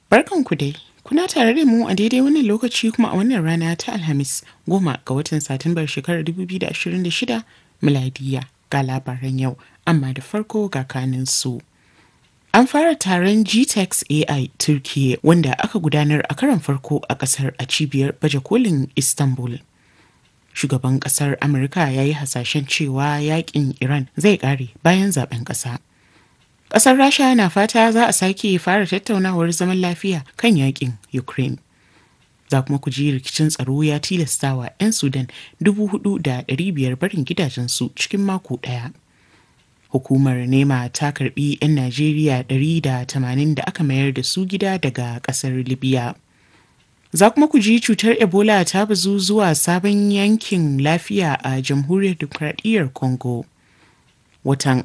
Barkanku dai, kuna tare da mu a daidai wannan lokaci kuma a wannan rana ta Alhamis goma ga watan Satumbar shekarar 2026 miladiya ga labaran yau, amma da farko ga kanin su. An fara taron GTEx AI Turkiyya wanda aka gudanar a karon farko a kasar a cibiyar baje kolin Istanbul. Shugaban kasar Amurka ya yi hasashen cewa yakin Iran zai kare bayan zaben kasa. Ƙasar Rasha na fata za a sake fara tattaunawar zaman lafiya kan yakin Ukraine. Za kuma ku ji rikicin tsaro ya tilastawa 'yan Sudan 4,500 barin gidajensu cikin mako ɗaya. Hukumar NEMA ta karbi 'yan Najeriya 180 da aka mayar da su gida daga ƙasar Libya. Za kuma ku ji cutar Ebola ta bazu zuwa sabon yankin lafiya a Jamhuriyar Dimokuraɗiyyar Congo. Watan